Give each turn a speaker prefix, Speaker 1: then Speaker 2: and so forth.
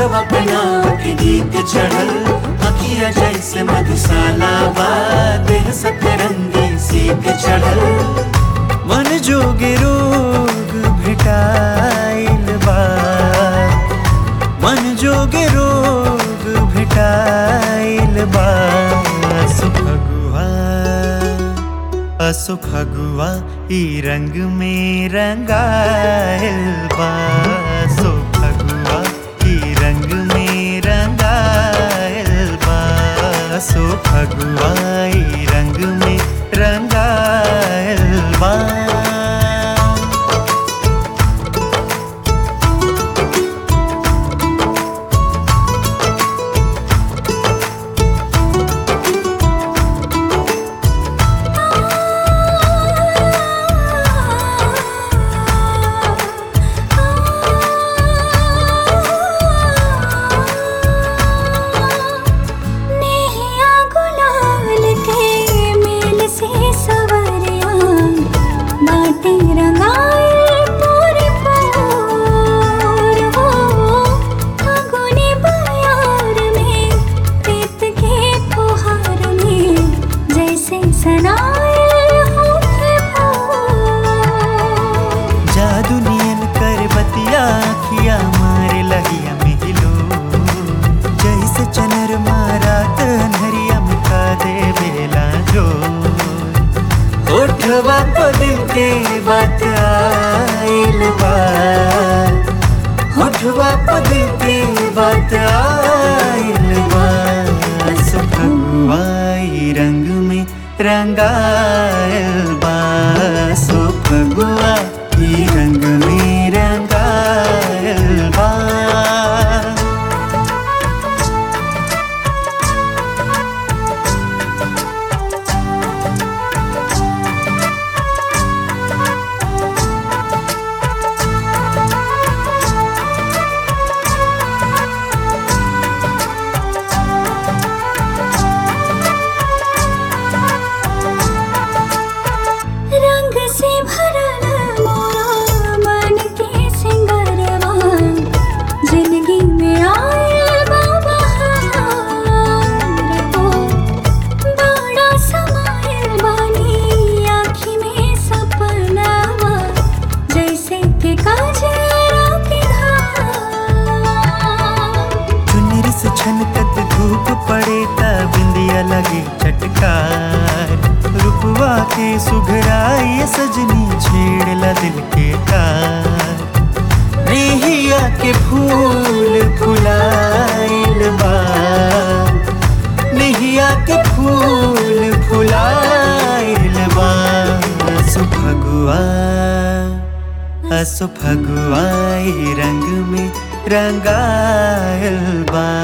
Speaker 1: होठवा पे नाव के गीत चढ़ल अखिया जैसे मधुशाला बा देह सतरंगी सीत चढ़ल मन जोगे रोग भेटाइल बा मन जोगे रोग भेटाइल बा असु फगुआ असु फगुआ ई रंग में रंगाइल बा असु फगुआ ई रंग में रंगाइल बा असु फगुआ ई रंग में रंगाइल बा
Speaker 2: नेहिया गुलाल के मेल से सवरिया बाटे रंगाइल पूरी पोर हो फागुनी बयार में प्रीत के फुहार में जैसे सनाइल होखे भोर
Speaker 1: जादू नियन कर बतिया खिया मारे लगिया मिलो जैसे चनर मारा तनहरिया मिटा दे बेला जो होठवा पदिल के बात आइल बा होठवा पदिल के बात आइल बा सो फगुआई रंग में रंगाइल बा सो फगुआ ई रंग में रंगाइल बा
Speaker 2: रंग से भरल मोरा मन के सिंगरवा जिंदगी में आयल बा बहार हो बड़ा समायल बानी आँखी में सपनावा जैसे के काजरा के धार
Speaker 1: चुनरी से छनकत धूप पड़े त बिंदिया लगे चटकार रुपवा के सुघराई सजनी छेड़ला दिल के तार नेहिया के फूल फुलाइल बा नेहिया के फूल फुलाइल बा असु फगुआ असु फगुआ ई रंग में रंगाइल बा